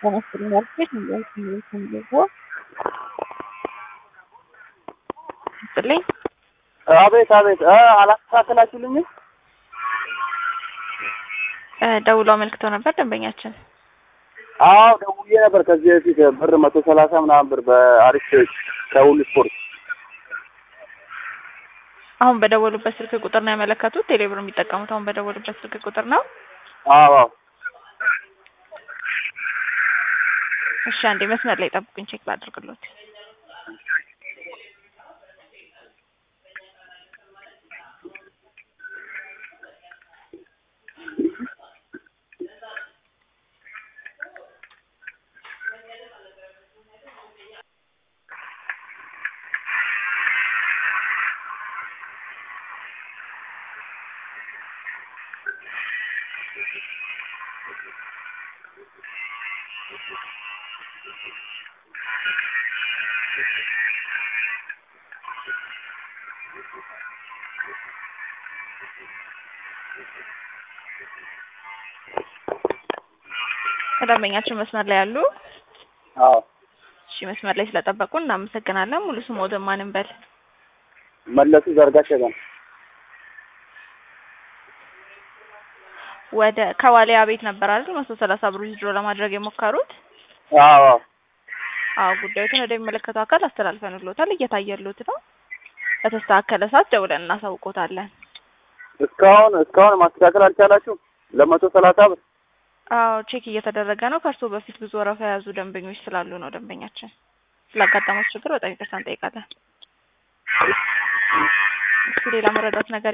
ተመስገን ያልኩሽ እንዴት እንዴት እንዴት ስጥልኝ አቤት አቤት እ አላስተካከላችሁልኝም? እ ደውለው አመልክተው ነበር ደንበኛችን። አዎ ደውዬ ነበር ከዚህ በፊት ብር መቶ ሰላሳ ምናምን ብር በአሪፍ ከሁሉ ስፖርት አሁን በደወሉበት ስልክ ቁጥር ነው ያመለከቱት? ቴሌብር የሚጠቀሙት አሁን በደወሉበት ስልክ ቁጥር ነው? አዎ አዎ እሺ አንዴ መስመር ላይ ጠብቁኝ፣ ቼክ ላድርግሎት። ከደንበኛችን መስመር ላይ ያሉ አዎ እሺ፣ መስመር ላይ ስለጠበቁ እናመሰግናለን። ሙሉ ስሞትን ማን እንበል? መለሱ ዘርጋቸው ጋር ወደ ከዋሊያ ቤት ነበር አይደል መቶ ሰላሳ ብር ዊዝድሮ ለማድረግ የሞከሩት? አዎ አዎ አዎ ጉዳዩን ወደሚመለከተው አካል አስተላልፈንሎታል። እየታየሎት ነው። በተስተካከለ ሰዓት ደውለን እናሳውቆታለን። እስካሁን እስካሁን ማስተካከል አልቻላችሁም? ለመቶ ሰላሳ ብር አዎ ቼክ እየተደረገ ነው። ከእርስዎ በፊት ብዙ ወረፋ የያዙ ደንበኞች ስላሉ ነው። ደንበኛችን ስላጋጠመው ችግር በጣም ይቅርታ እንጠይቃለን። እስኪ ሌላ መረዳት ነገር